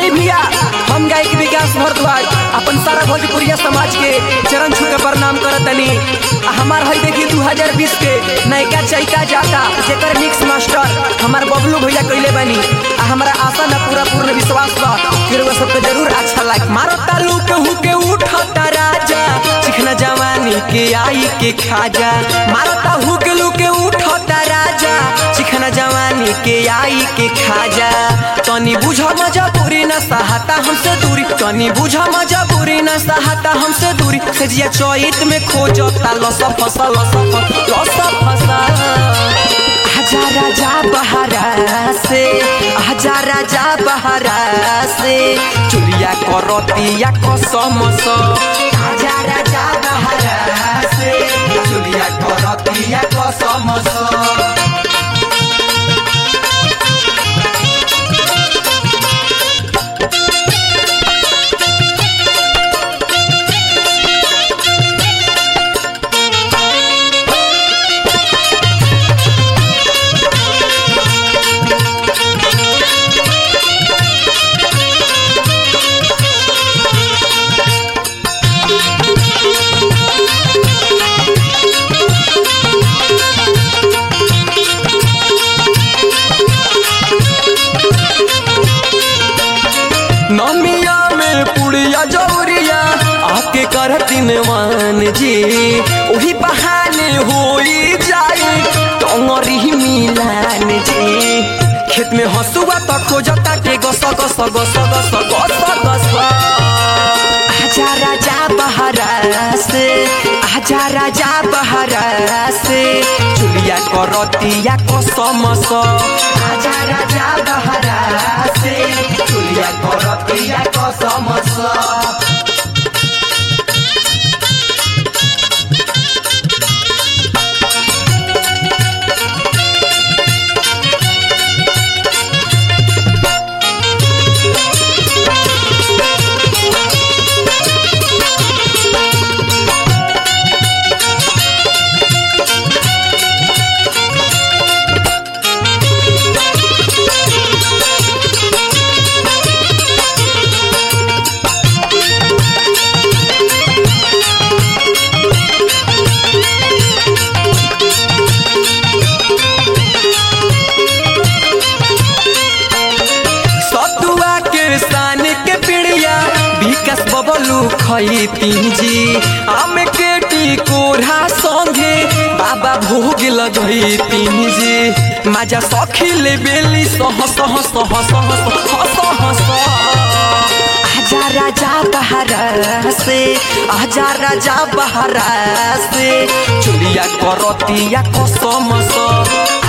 आई भैया हम गायक विकास भारद्वाज अपन सारा भोजपुरिया समाज के चरण छू के प्रणाम करतनी आ हमार हई देखी 2020 के नयका चैका जाता जेकर मिक्स मास्टर हमार बबलू भैया कइले बनी आ हमरा आशा ना पूरा पूर्ण विश्वास बा कि रउआ सबके जरूर अच्छा लाग मारो तालू के हु के उठता राजा चिखना जवानी के आई के खाजा मारो ता हु के लू के उठता राजा चिखना जवानी के आई के खाजा तनी बुझ मजबूरी न सहाता हमसे दूरी तनी बुझ मजबूरी न सहाता हमसे दूरी सजिया चोइत में खोजता लस फसल लस फसल लस फसल आजा राजा बहरा से आजा राजा बहरा से चुलिया करतिया कसम स आजा राजा बहरा से चुलिया करतिया कसम स नमिया में पुड़िया जौरिया आके करतिन मान जी ओही बहाने होई जाई टंगरी मिलान जी खेत में हसुआ त खोजता के गस गस गस गस गस गस आजा राजा बहरा से आजा राजा बहरा से चुलिया करतिया कसम स आजा राजा बहरा से चुलिया करतिया कसम स सतुआ के सान के पिड़िया विकास बबलू खैती जी आम के टिकोरा संगे बाबा भोग लगैती जी माजा सखी ले बेली सह सह सह सह सह सह सह आजा राजा बहरा से आजा राजा बहरा से चुलिया करतिया कसम स